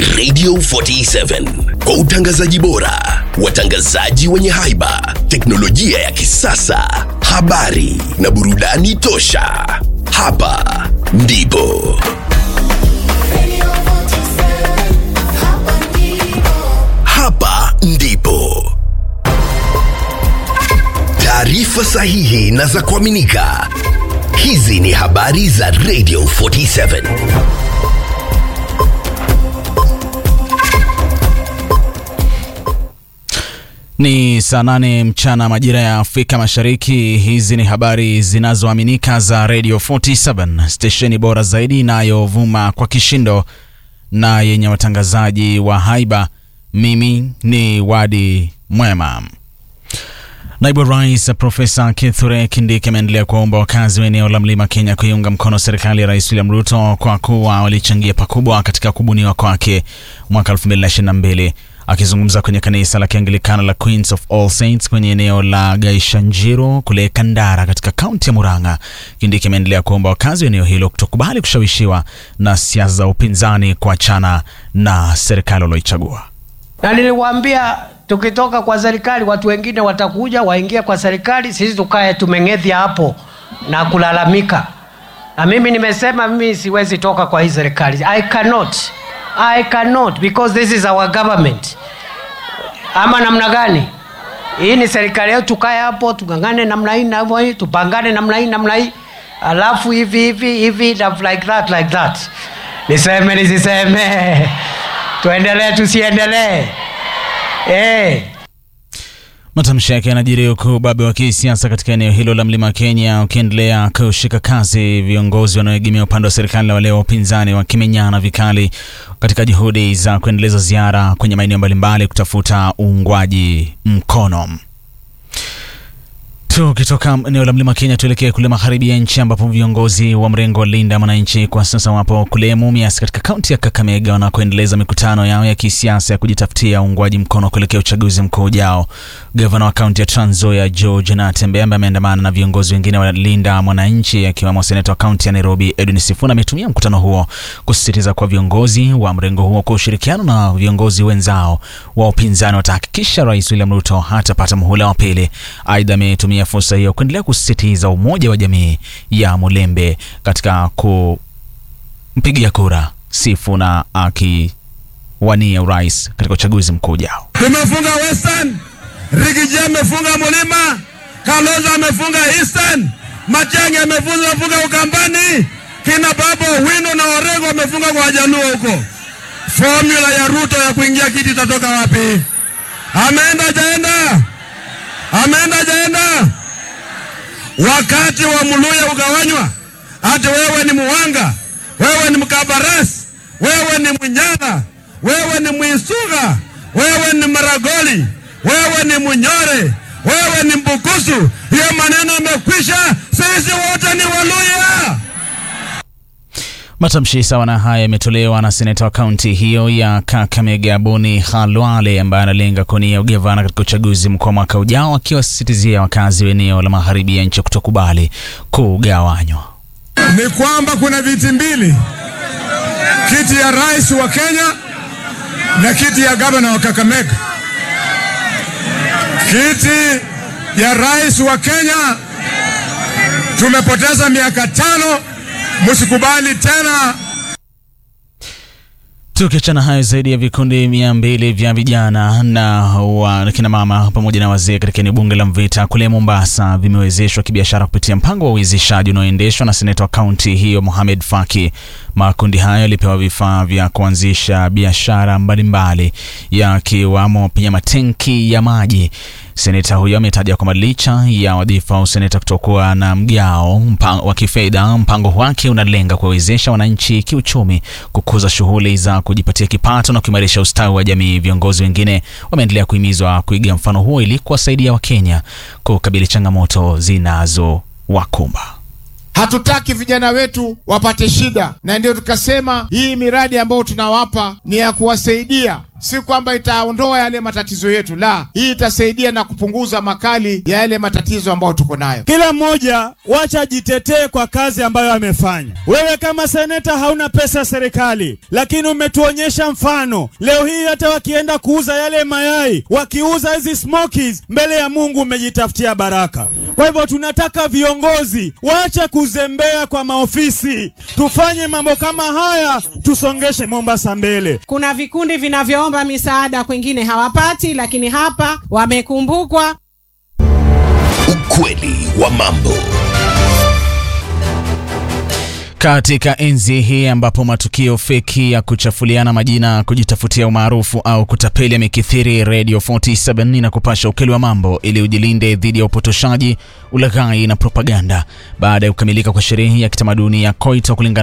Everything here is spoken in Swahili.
Radio 47 kwa utangazaji bora, watangazaji wenye haiba, teknolojia ya kisasa, habari na burudani tosha. Hapa ndipo hapa ndipo taarifa sahihi na za kuaminika. Hizi ni habari za Radio 47. Ni saa nane mchana majira ya Afrika Mashariki. Hizi ni habari zinazoaminika za Radio 47, stesheni bora zaidi inayovuma kwa kishindo na yenye watangazaji wa haiba. Mimi ni Wadi Mwema. Naibu Rais Profesa Kithure Kindiki ameendelea kuwaomba wakazi wa eneo la Mlima Kenya kuiunga mkono serikali ya Rais William Ruto kwa kuwa walichangia pakubwa katika kubuniwa kwake mwaka 2022. Akizungumza kwenye kanisa la Kianglikana la Queens of All Saints kwenye eneo la Gaishanjiro kule Kandara katika kaunti ya Murang'a, Kindiki ameendelea kuomba wakazi wa eneo hilo kutokubali kushawishiwa na siasa za upinzani kuachana na serikali walioichagua. na niliwaambia tukitoka kwa serikali watu wengine watakuja waingie kwa serikali, sisi tukae tumeng'ethya hapo na kulalamika. Na mimi nimesema mimi siwezi toka kwa hii serikali. I cannot. I cannot because this is our government. Ama namna gani? Hii ni serikali yetu, tukae hapo tungangane namna hii na hivyo hii, tupangane namna hii namna hii, alafu hivi hivi hivi na like that like that. Niseme nisiseme? Tuendelee tusiendelee? Eh. Matamshi yake yanajiri huku ubabe wa kisiasa katika eneo hilo la mlima Kenya ukiendelea kushika kasi, viongozi wanaoegemea upande wa serikali na wale wa upinzani wakimenyana vikali katika juhudi za kuendeleza ziara kwenye maeneo mbalimbali kutafuta uungwaji mkono. Tukitoka eneo la mlima Kenya tuelekee kule magharibi ya nchi ambapo viongozi wa mrengo wa Linda Mwananchi kwa sasa wapo kule Mumias katika kaunti ya Kakamega wanakoendeleza mikutano yao ya kisiasa ya kujitafutia uungwaji mkono kuelekea uchaguzi mkuu ujao. Gavana wa kaunti ya Trans Nzoia George Natembeya ambaye ameandamana na viongozi wengine wa Linda Mwananchi akiwemo seneta wa kaunti ya Nairobi Edwin Sifuna ametumia mkutano huo kusisitiza kwa viongozi wa mrengo huo kwa ushirikiano na viongozi wenzao wa upinzani watahakikisha Rais William Ruto hatapata muhula wa pili. Aidha, ametumia fursa hiyo kuendelea kusisitiza umoja wa jamii ya Mulembe katika kumpigia kura Sifuna akiwania urais katika uchaguzi mkuu ujao. Tumefunga Western, Rigiji amefunga Mulima, Kalonzo amefunga Eastern, Matiang'i amefunga amefunga Ukambani, kina Babo Wino na Orengo wamefunga kwa Wajaluo huko. Formula ya Ruto ya kuingia kiti itatoka wapi? Ameenda jaenda, ameenda jaenda. Wakati wa Muluya ugawanywa, ati wewe ni Muwanga, wewe ni Mkabarasi, wewe ni Munyala, wewe ni Mwisuga, wewe ni Maragoli, wewe ni Munyore, wewe ni Mbukusu. Hiyo maneno yamekwisha, sisi wote ni Waluya. Matamshi sawa na haya yametolewa na seneta wa kaunti hiyo ya Kakamega Boni Khalwale ambaye analenga kuwania ugavana katika uchaguzi mkuu wa mwaka ujao, akiwasisitizia wakazi wa eneo la magharibi ya nchi kutokubali kugawanywa. Ni kwamba kuna viti mbili, kiti ya rais wa Kenya na kiti ya gavana wa Kakamega. Kiti ya rais wa Kenya tumepoteza miaka tano, msikubali tena. Tukiachana hayo, zaidi ya vikundi mia mbili vya vijana na wa kina mama pamoja na wazee katika eneo bunge la Mvita kule Mombasa vimewezeshwa kibiashara kupitia mpango wa uwezeshaji unaoendeshwa na seneta wa kaunti hiyo Mohamed Faki. Makundi hayo yalipewa vifaa vya kuanzisha biashara mbalimbali yakiwamo pia matenki ya maji. Seneta huyo ametaja kwamba licha ya wadhifa wa useneta kutokuwa na mgao mpa, wa kifedha, mpango wake unalenga kuwawezesha wananchi kiuchumi, kukuza shughuli za kujipatia kipato na kuimarisha ustawi wa jamii. Viongozi wengine wameendelea kuhimizwa kuiga mfano huo ili kuwasaidia Wakenya kukabili changamoto zinazowakumba. Hatutaki vijana wetu wapate shida, na ndio tukasema hii miradi ambayo tunawapa ni ya kuwasaidia si kwamba itaondoa yale matatizo yetu, la, hii itasaidia na kupunguza makali ya yale matatizo ambayo tuko nayo. Kila mmoja wacha ajitetee kwa kazi ambayo amefanya. Wewe kama seneta hauna pesa ya serikali, lakini umetuonyesha mfano. Leo hii hata wakienda kuuza yale mayai, wakiuza hizi smokies, mbele ya Mungu umejitafutia baraka. Kwa hivyo tunataka viongozi waache kuzembea kwa maofisi, tufanye mambo kama haya, tusongeshe Mombasa mbele. Kuna vikundi vinavyoomba misaada kwingine hawapati, lakini hapa wamekumbukwa. Ukweli wa mambo. Katika enzi hii ambapo matukio feki ya kuchafuliana majina, kujitafutia umaarufu au kutapeli yamekithiri, Radio 47 na kupasha ukweli wa mambo ili ujilinde dhidi ya upotoshaji, ulaghai na propaganda. Baada ya kukamilika kwa sherehe ya kitamaduni ya Koito kulingana